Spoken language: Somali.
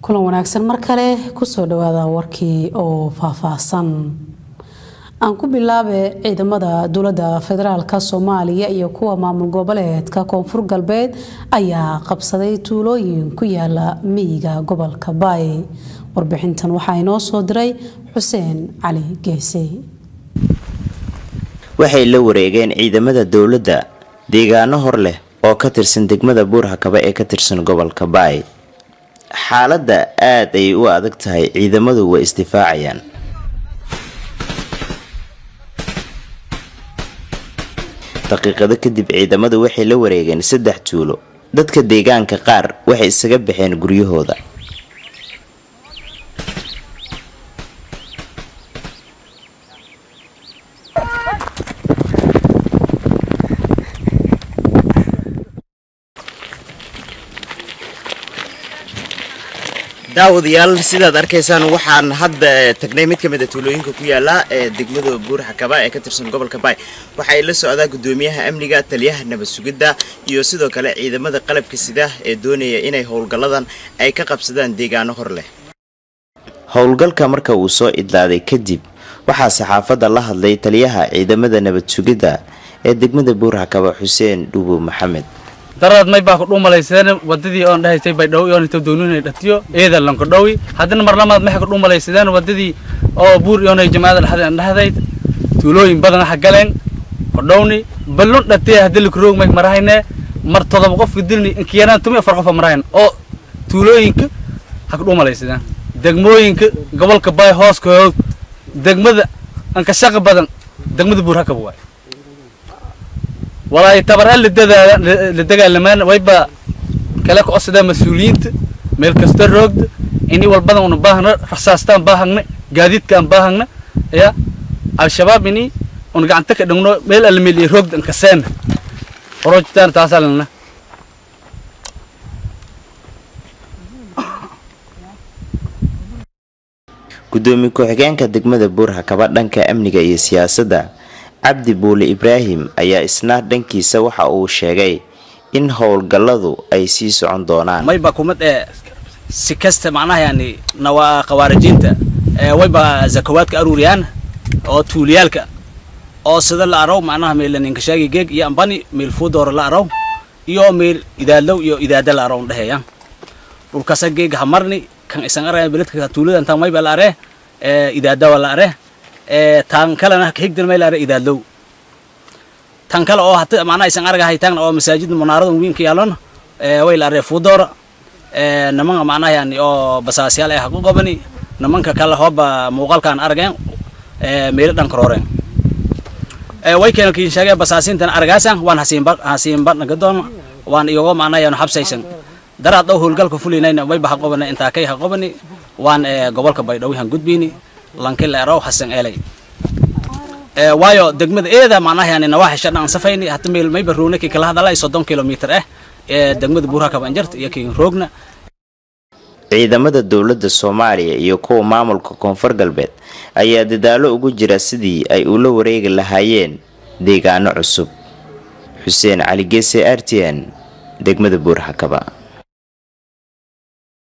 kulan wanaagsan mar kale kusoo dhawaada warkii oo faahfaahsan aan ku bilaabe ciidamada dowladda federaalk soomaaliya iyo kuwa maamul goboleedka koonfur galbeed ayaa qabsaday tuulooyin ku yaala miyiga gobolka baay warbixintan waxaa inoo soo diray xuseen cali geese waxay la wareegeen ciidamada dowladda deegaano hor leh oo ka tirsan degmada buurhakaba ee ka tirsan gobolka baay xaaladda aad ayay u adag tahay ciidamadu way isdifaacayaan daqiiqado kadib ciidamadu waxay la wareegeen saddex tuulo dadka deegaanka qaar waxay isaga baxeen guryahooda daawadayaal sidaad arkaysaan waxaan hadda tagnay mid ka mid a tuulooyinka ku yaala ee degmada buurxakaba ee ka tirsan gobolka baay waxay la socdaa gudoomiyaha amniga taliyaha nabad sugidda iyo sidoo kale ciidamada qalabka sida ee doonaya inay howlgalladan ay ka qabsadaan deegaano hor leh howlgalka marka uu soo idlaaday kadib waxaa saxaafadda la hadlay taliyaha ciidamada nabad sugidda ee degmada buurxakaba xuseen dhuubo maxamed daraad may baa ku dhuumalaysadeen wadadii oon dhahaysay bay dhow oon inta doonina dhatiyo eeda lanka dhowi haddana mar lamaad maxay ku dhuumalaysadeen wadadii oo buur iyoonay jamaacada dhaxdeen dhahdayd tuulooyin badan waxa galeen hodhowni ballun dhatiya haddii lakroog may marahayne mar todoba qofka dilni inkiyaraan tumi afar qofa marahayn oo tuulooyinka ha ku dhuumalaysadeen degmooyinka gobolka baay hooskood degmada anka shaqa badan degmada buur hakab waay walaay tabaraan la dagaalamaan wayba kala kocodsadaa mas-uuliyiinta meel kasta roogda ini walbadan una baahna rasaastaan baahagna gaadiidkaan baahagna ya al-shabaab ini una gacanta ka dhigno meel almeel iyo roogda ankaseena horojtaan taasaa lana gudoomiye ku-xigeenka degmada buurhakaba dhanka amniga iyo siyaasadda cabdi buule ibraahim ayaa isna dhankiisa waxa uu sheegay in howlgalladu ay sii socon doonaan mayba kumad ee si kasta macnaha yani nawaa khawaarijiinta wayba zakawaadka aruuriyaan oo tuuliyaalka oo sida la araw macnaha meel ninkashaagi geeg iyo ambani meel fuudoora la araw iyo meel idaadlow iyo idaada la araw dhaheeyaan dhulkasa geeg hamarni kan isan araya beledka tuulada intaan mayba la aree idaadawa la aree tan kalena higdan may laare idaadlow tan kale oo hata macnaha isan argahay taagna oo masaajida munaarada weynka yaalona way laare fuudoora nimanka macnaha yani oo basaasyaal ay haqu qabani nimanka kale hooba muuqaalkaan argeen meelo dhanka rooreen way keena kiin sheegay basaasintan argaasan waan hasiinba hasiinba nagadoon waan iyago macnaha yani xabsaysan daraad oo howlgalka fulinayna wayba haqobani intaa kay haqobani waan gobolka baydhowyahan gudbiyni lankila eraw hasan elay ee waayo degmada eeda macnaha yani nawaaxi shan aan safayni hata meel mayba roogna kii kala hadalay soddon kilomitir ah ee degmada buurhaka banjarta iyo kii roogna ciidamada dowladda soomaaliya iyo kuwa maamulka koonfur galbeed ayaa dadaalo ugu jira sidii ay ula wareegi lahaayeen deegaano cusub xuseen cali geese r t n degmada buurhakaba